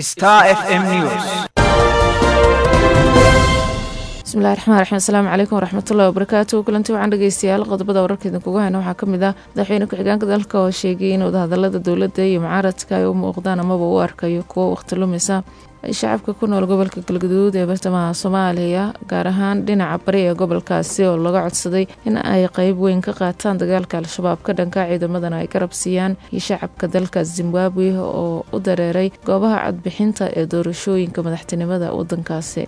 Star FM News. bismillahi raxmaan raxiim asalaamu calaykum waraxmatullahi wabarakaatu kulanti waxaan dhegeystayaal qodobada wararka idinkugu hayna waxaa ka mid ah madaxweyne ku-xigeenka dalka oo sheegay in wadahadalada dowladda iyo mucaaradka ay u muuqdaan amaba u arkayo kuwo waqti lumisa ay shacabka ku nool gobolka galgaduud ee bartamaha soomaaliya gaar ahaan dhinaca bari ee gobolkaasi oo laga codsaday in ay qeyb weyn ka qaataan dagaalka al-shabaab ka dhanka ciidamadana ay garab siiyaan iyo shacabka dalka zimbabwe oo u dareeray goobaha codbixinta ee doorashooyinka madaxtinimada wadankaasi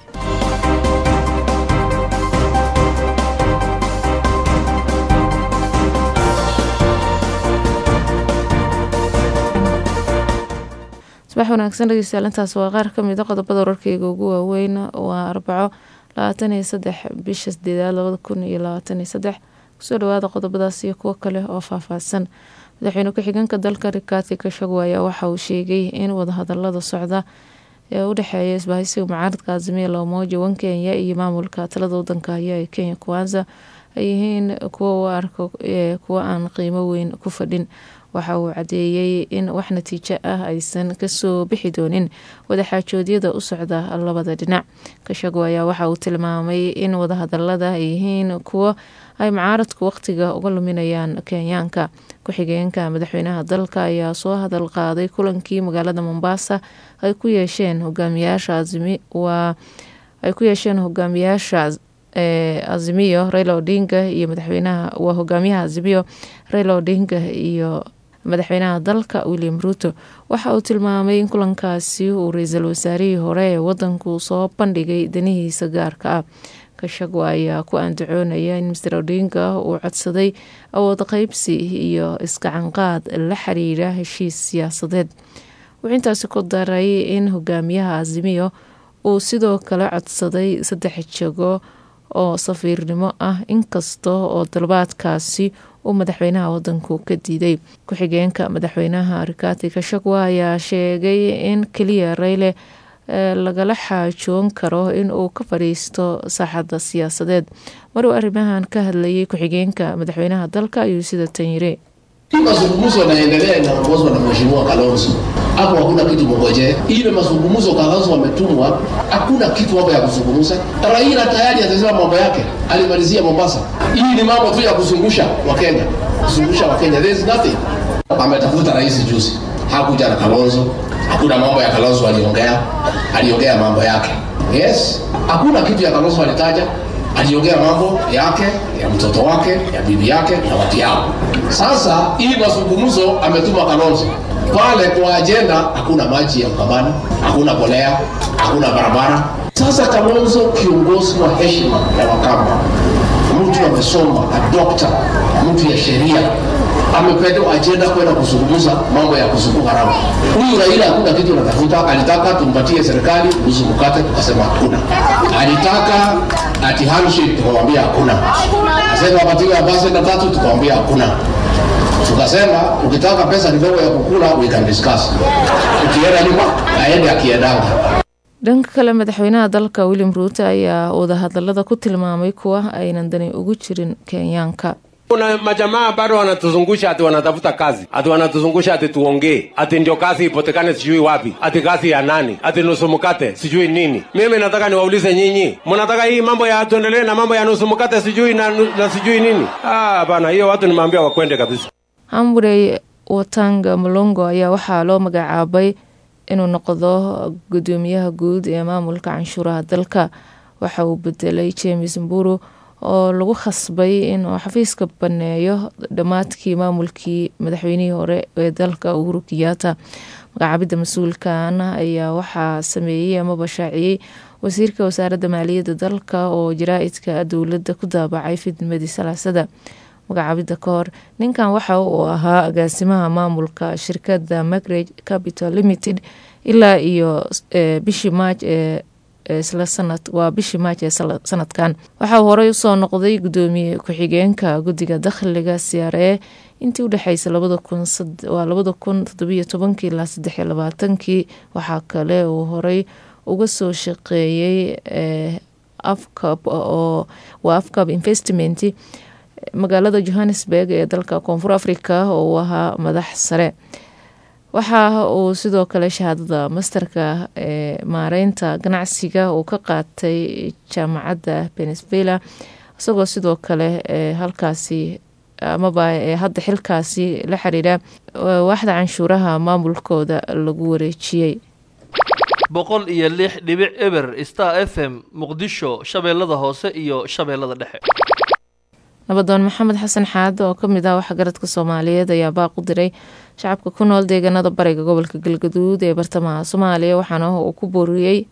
subax wanaagsan dhegeystayaal intaas waa qaar kamid a qodobada wararkeyga ugu waaweyn waa arbaco labaatan iyo saddex bisha sideedaad labada kun iyo labaatan iyo saddex kusoo dhawaada qodobadaas iyo kuwo kale oo faahfaahsan madaxweyne ku-xigeenka dalka rikaati kashagwa ayaa waxa uu sheegay in wadahadalada socda ee u dhexeeya isbahaysiga mucaaradka azimiya loomoja wan kenya iyo maamulka talada wadanka haya ee kenya kuwanza ay yihiin kuwo u arko kuwo aan qiimo weyn ku fadhin waxa uu cadeeyey in wax natiijo ah aysan kasoo bixi doonin wadaxaajoodyada u socda labada dhinac kashago ayaa waxa uu tilmaamay in wadahadalada ay yihiin kuwo ay mucaaradku waqtiga uga luminayaan kenyaanka ku-xigeenka madaxweynaha dalka ayaa soo hadal qaaday kulankii magaalada mombasa ay ku yeesheen hogaamiyaasha waa ay ku yeesheen hogaamiyaasha azimiyo raila odinga iyo madaxweynaha waa hogaamiyaha azimiyo raila odinga iyo madaxweynaha dalka william ruuto waxa uu tilmaamay in kulankaasi uu ra-iisul wasaarihii hore ee wadanku soo bandhigay danihiisa gaarka ah kashagwa ayaa ku andacoonaya in master odinga uu codsaday awood qeybsi iyo iskacanqaad la xiriira heshiis siyaasadeed wuxuu intaasi ku daray in hogaamiyaha azimiyo uu sidoo kale codsaday saddex jago oo safiirnimo ah inkasta oo dalbaadkaasi uu madaxweynaha wadanku ka diiday ku-xigeenka madaxweynaha rikati kashagwa ayaa sheegay in keliya rayle lagala xaajoon karo in uu ka fadhiisto saaxadda siyaasadeed maruu arrimahan ka hadlayay ku-xigeenka madaxweynaha dalka ayuu sida tan yiri mazungumzo yanaendelea inaongozwa na mheshimiwa Kalonzo. Hapo hakuna kitu mngojee. Ile mazungumzo Kalonzo wametumwa, hakuna kitu hapo ya kuzungumza. Raila tayari atasema mambo yake, alimalizia Mombasa. Hii ni mambo tu ya kuzungusha Wakenya, kuzungusha Wakenya, there is nothing. Ametafuta rais juzi, hakuja na Kalonzo, hakuna mambo ya Kalonzo aliongea, aliongea mambo yake. Yes, hakuna kitu ya Kalonzo alitaja, aliongea mambo yake ya mtoto wake ya bibi yake na watu yao. Sasa hii mazungumzo ametuma Kalonzo pale kwa ajenda, hakuna maji ya Ukambani, hakuna bolea, hakuna barabara. Sasa Kalonzo kiongozi wa heshima ya Wakamba, mtu amesoma, a doctor, mtu ya sheria amepewa ajenda kwenda kuzungumza mambo ya kusuku haramu. Huyu Raila hakuna kitu anatafuta, alitaka tumpatie serikali nusu mkate, tukasema hakuna. Alitaka ati handshake, tukamwambia hakuna. Asema apatiwe ambassador tatu, tukamwambia hakuna. Tukasema ukitaka pesa kidogo ya kukula, we can discuss. Ukienda nyuma, aende akiendanga. dhanka kale madaxweynaha dalka william ruuto ayaa wadahadalada ku tilmaamay kuwa aynan dani ugu jirin kenyaanka kuna majamaa bado wanatuzungusha ati wanatafuta kazi ati wanatuzungusha ati tuongee ati ndio kazi ipotekane sijui wapi ati kazi ya nani ati nusu mkate sijui nini mimi nataka niwaulize nyinyi mnataka hii mambo ya tuendelee na mambo ya nusu mkate sijui na, na sijui nini ah bana hiyo watu nimeambia wakwende kabisa hamburey watanga mulongo ayaa waxaa loo magacaabay inuu noqdo gudoomiyaha guud ee maamulka canshuuraha dalka waxa uu bedelay james mburu oo lagu khasbay inuu xafiiska baneeyo dhammaadkii maamulkii madaxweynihii hore ee dalka uhuru kiyaata magacaabidda mas-uulkan ayaa waxaa sameeyey amaba shaaciyey wasiirka wasaaradda maaliyadda dalka oo jaraa-idka dowladda ku daabacay fidnimadii salaasada magacaabidda ka hor ninkan waxa uu ahaa agaasimaha maamulka shirkadda magrage capital limited ilaa iyo bishii maaj ee isla sanad waa bishii maaj ee sanadkan waxa uu horey usoo noqday gudoomiye ku-xigeenka guddiga dakhliga siyaare intii udhexeysa waa labada kun todobiyo tobankii ilaa saddexiyo labaatankii waxaa kale uu horey uga soo shaqeeyey afcab oo waa afcab investment magaalada johannesburg ee dalka koonfur africa oo uu ahaa madax sare waxa uu sidoo kale shahaadada masterka ee maareynta ganacsiga uu ka qaatay jaamacadda benesvela isagoo sidoo kale ee halkaasi amaba ee hadda xilkaasi la xiriira waaxda canshuuraha maamulkooda lagu wareejiyey boqol iyo lix dhibic eber star f m muqdisho shabeellada hoose iyo shabeellada dhexe nabadoon maxamed xasan xaade oo kamid ah waxgaradka soomaaliyeed ayaa baaq u diray shacabka ku nool deegaanada bariga gobolka galgaduud ee bartamaha soomaaliya waxaana uu ku booriyey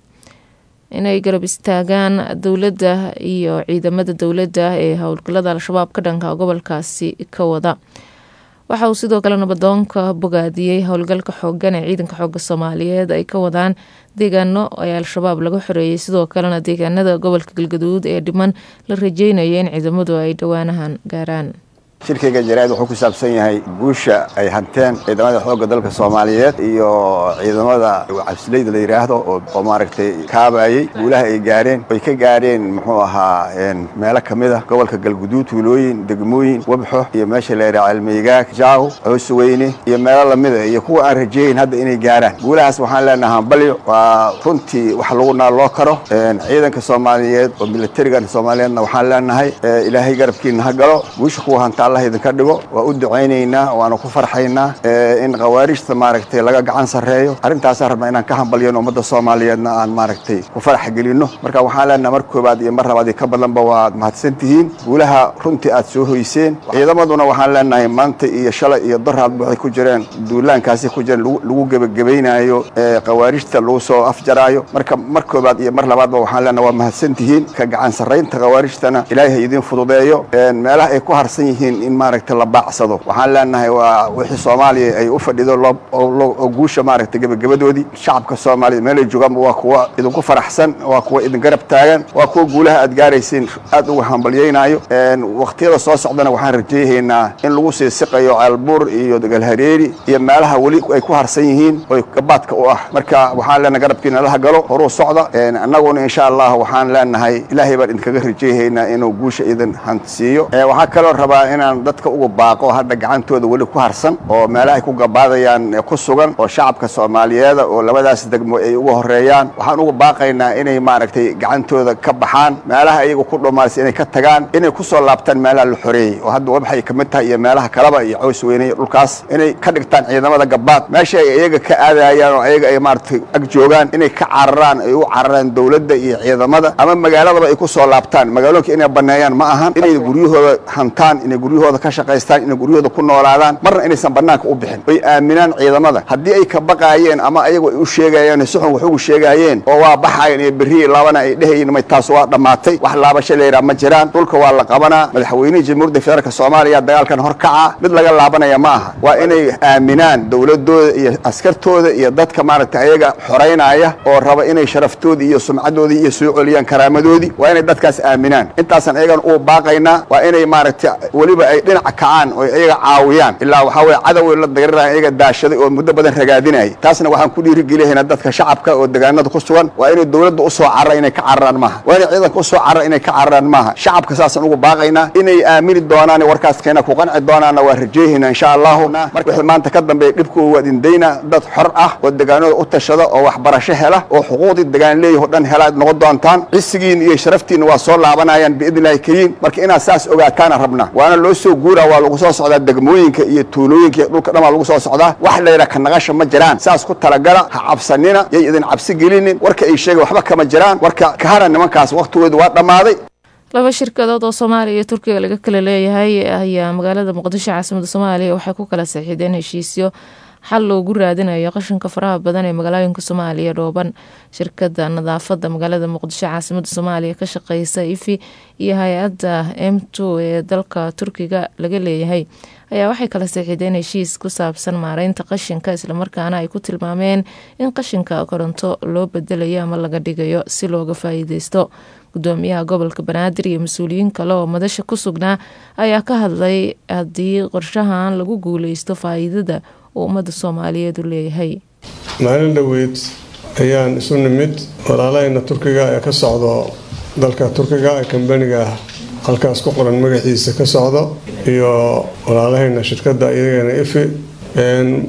inay garab istaagaan dowladda iyo ciidamada dowladda ee howlgalada al-shabaab ka dhanka gobolkaasi ka wada waxa uu sidoo kale nabadoonka bogaadiyey howlgalka xoogan ee ciidanka xooga soomaaliyeed ay ka wadaan deegaano ee al-shabaab laga xoreeyey sidoo kalena deegaanada gobolka galgaduud ee dhiman la rajeynaya in ciidamadu ay dhowaanahan gaaraan shirkayga jaraa'id wuxuu ku saabsan yahay guusha ay hanteen ciidamada xoogga dalka soomaaliyeed iyo ciidamada cabsileyda la yidhaahdo oo maaragtay kaabayey guulaha ay gaareen ay ka gaareen muxuu ahaa meelo ka mid a gobolka galguduud tuulooyin degmooyin wabxo iyo meesha la yidhaha cilmigaag jaaw coosweyne iyo meelo lamida iyo kuwa aan rajeeyin hadda inay gaaraan guulahaas waxaan leenaha hambalyo waa runtii wax lagu naaloo karo ciidanka soomaaliyeed oo militarigan soomaaliyeedna waxaan leenahay ilaahay garabkiina ha galo guusha kuwa hantaa allah idinka dhigo waa u ducaynaynaa waana ku farxaynaa in khawaarijta maaragtay laga gacan sarreeyo arrintaasaan rabnaa inaan ka hambalyan ummadda soomaaliyeedna aan maaragtay ku farax gelinno marka waxaan leenaha mar koobaad iyo mar labaad iyo ka badanba waad mahadsan tihiin guulaha runtii aad soo hoyseen ciidamaduna waxaan leenahay maanta iyo shalay iyo daraadba waxay ku jireen duulaankaasi ku jireen lagu gebagabaynayo khawaarijta lagu soo afjaraayo marka mar koobaad iyo mar labaadba waxaan leenahay waa mahadsan tihiin ka gacan sarraynta khawaarijtana ilaahay ha idiin fududeeyo meelaha ay ku harsan yihiin in maaragtay la baacsado waxaan leenahay waa wixii soomaaliya ay u fadhido oo guusha maaragtay gebagabadoodii shacabka soomaaliya meelay joogaanba waa kuwa idinku faraxsan waa kuwa idin garab taagan waa kuwa guulaha aad gaaraysiin aad uga hambalyaynayo waqtiyada soo socdana waxaan rajayhaynaa in lagu sii siqayo ceelbuur iyo galhareeri iyo meelaha weli ay ku harsan yihiin oo gabaadka u ah marka waxaan leenahay garabkiina laha galo horuu socda annaguna insha allah waxaan leenahay ilaahay baan idinkaga rajayhaynaa inuu guusha idin hansiiyo waxaa kaloo rabaa inaan dadka uga baaqo hadda gacantooda weli ku harsan oo meelaha ay ku gabaadayaan ku sugan oo shacabka soomaaliyeeda oo labadaas degmo ay uga horeeyaan waxaan uga baaqaynaa inay maaragtay gacantooda ka baxaan meelaha iyaga ku dhomaarsa inay ka tagaan inay ku soo laabtaan meelaha la xoreeyey oo hadda wabxay ka mid tahay iyo meelaha kaleba iyo cows weyne iyo dhulkaas inay ka dhigtaan ciidamada gabaad meesha ay iyaga ka aadayaan oo ayaga ay maaragtay ag joogaan inay ka cararaan ay u cararaan dowladda iyo ciidamada ama magaaladaba ay ku soo laabtaan magaalooyinka inay baneeyaan ma ahan inay guryahooda hantaan inay guryahooda ka shaqaystaan inay guryahooda ku noolaadaan marna inaysan banaanka u bixin oy aaminaan ciidamada haddii ay ka baqaayeen ama ayagu ay u sheegayeen suxun wax ugu sheegaayeen oo waa baxayan iyo berri laabana ay dhehayeen may taas waa dhammaatay wax laabasho layidhaha ma jiraan dhulka waa la qabanaa madaxweynihii jamhuuriyadda federaalk soomaaliya dagaalkan hor kaca mid laga laabanaya ma aha waa inay aaminaan dowladooda iyo askartooda iyo dadka maaragtay ayaga xoraynaya oo raba inay sharaftoodii iyo sumcadoodii iyo soo celiyaan karaamadoodii waa inay dadkaas aaminaan intaasan ayagan uu baaqaynaa waa inay maaragtay weliba ay dhinaca kacaan oo iyaga caawiyaan ilaa waxaa weye cadow la dagariraya iyaga daashaday oo muddo badan ragaadinayay taasna waxaan ku dhiirigelinaynaa dadka shacabka oo deegaanada ku sugan waa inay dowladda usoo carra inay ka cararaan maaha waa inay ciidanka usoo carra inay ka cararaan maaha shacabka saasaan ugu baaqaynaa inay aamini doonaan warkaas keena ku qanci doonaanna waa rajeehaynaa insha allahu wixii maanta ka dambeeya dhibkooda waa idindayna dad xor ah oo deegaanada u tashada oo waxbarasho hela oo xuquuqdii degaan leeyaho dhan helaad noqon doontaan cisigiin iyo sharaftiinna waa soo laabanayaan biidni illahi kariim marka inaad saas ogaataana rabna waana loo soo guura waa lagu soo socdaa degmooyinka iyo tuulooyinka iyo dhulka dhan waa lagu soo socdaa wax layidhaha ka naqasha ma jiraan saas ku talagala ha cabsanina yay idin cabsi gelinin warka ay sheega waxba kama jiraan warka kahara nimankaas waktigoodu waa dhammaaday laba shirkadood oo soomaaliya iyo turkiga laga kala leeyahay ayaa magaalada muqdisho caasimada soomaaliya waxay ku kala saxiideen heshiisyo xal loogu raadinayo qashinka faraha badan ee magaalooyinka soomaaliya dhooban shirkada nadaafada magaalada muqdisho caasimada soomaaliya ka shaqeysa ifi iyo hay-adda m two ee dalka turkiga laga leeyahay ayaa waxay kala saxiideen heshiis ku saabsan maareynta qashinka islamarkaana ay ku tilmaameen in qashinka koronto loo bedelayo ama laga dhigayo si looga faa'iideysto gudoomiyaha gobolka banaadir iyo mas-uuliyiin kale oo madasha ku sugnaa ayaa ka hadlay haddii qorshahan lagu guuleysto faa'iidada uu ummadda soomaaliyeed u leeyahay maalin dhoweyd ayaan isu nimid walaalahayna turkiga ee ka socdo dalka turkiga ee kambaniga halkaas ku qoran magaciisa ka socdo iyo walaalahayna shirkadda iyagana ifi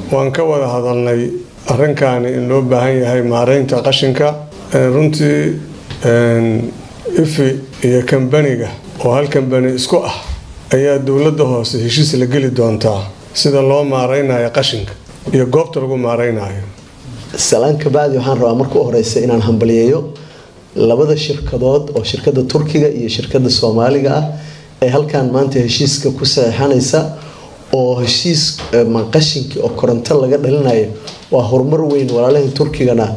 waan ka wada hadalnay arrinkaani in loo baahan yahay maareynta qashinka runtii ifi iyo kambaniga oo hal kambani isku ah ayaa dowladda hoose heshiis la geli doontaa sida loo maareynayo qashinka iyo goobta lagu maareynayo salaan kabacdi waxaan rabaa marka u horeysa inaan hambaliyeeyo labada shirkadood oo shirkada turkiga iyo shirkada soomaaliga ah ee halkan maanta heshiiska ku saxiixanaysa oo heshiis qashinkii oo koronto laga dhalinayo waa horumar weyn walaalahan turkigana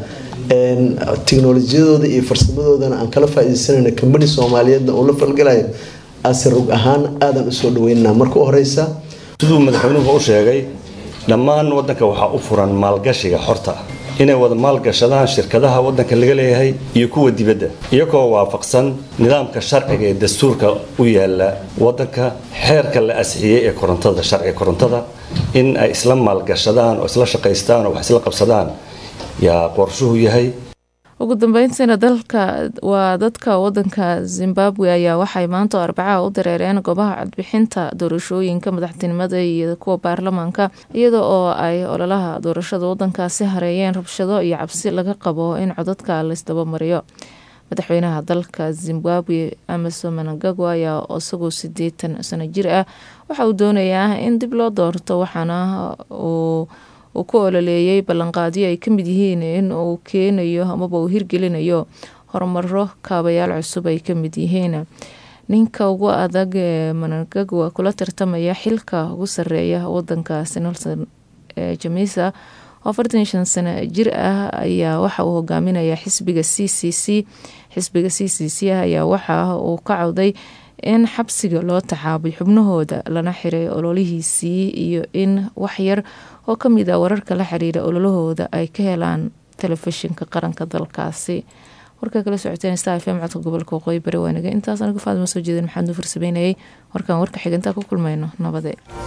tiknolojiyadooda iyo farsamadoodana aan kala faa-ideysanayna kambani soomaaliyeedna uu la falgalayo ase rog ahaan aadan usoo dhaweynana marka u horeysa siduu madaxweynuhu u sheegay dhammaan wadanka waxaa u furan maalgashiga xorta inay wada maalgashadaan shirkadaha wadanka laga leeyahay iyo kuwa dibadda iyagoo waafaqsan nidaamka sharciga ee dastuurka u yaala wadanka xeerka la asixiyey ee korontada sharciga korontada in ay isla maalgashadaan oo isla shaqaystaan oo wax isla qabsadaan yaa qorshuhu yahay ugu dambeyntiina dalka waa dadka wadanka zimbabwe ayaa waxay maanta arbacaha u dareereen goobaha codbixinta doorashooyinka madaxtinimada iyo kuwa baarlamaanka iyada oo ay ololaha doorashada wadankaasi hareeyeen rabshado iyo cabsi laga qabo in codadka laysdabamariyo madaxweynaha dalka zimbabwe amason manangagwa ayaa isagoo sideetan sano jir ah waxa uu doonayaa in dib loo doorto waxaana uu uu ku ololeeyay ballanqaadyo ay ka mid yihiin in uu keenayo amaba uu hirgelinayo horumaro kaabayaal cusub ay ka mid yihiin ninka ugu adag ee manangagwa kula tartamaya xilka ugu sareeya wadankaasi nelson jamisa oo afartan iyo shan sano jir ah ayaa waxa uu hogaaminaya xisbiga c c c xisbiga c c c ayaa waxa uu ka cawday in xabsiga loo taxaabay xubnahooda lana xiray ololihiisii iyo in waxyar oo ka mid a wararka la xiriira ololahooda ay ka helaan telefishinka qaranka dalkaasi warkaa kala socoteen star fm codka gobolka waqooyi bari waaniga intaas anigu faadima soo jeedin maxaad nuu farsameynayay warkaan warka xigantaa ku kulmayno nabade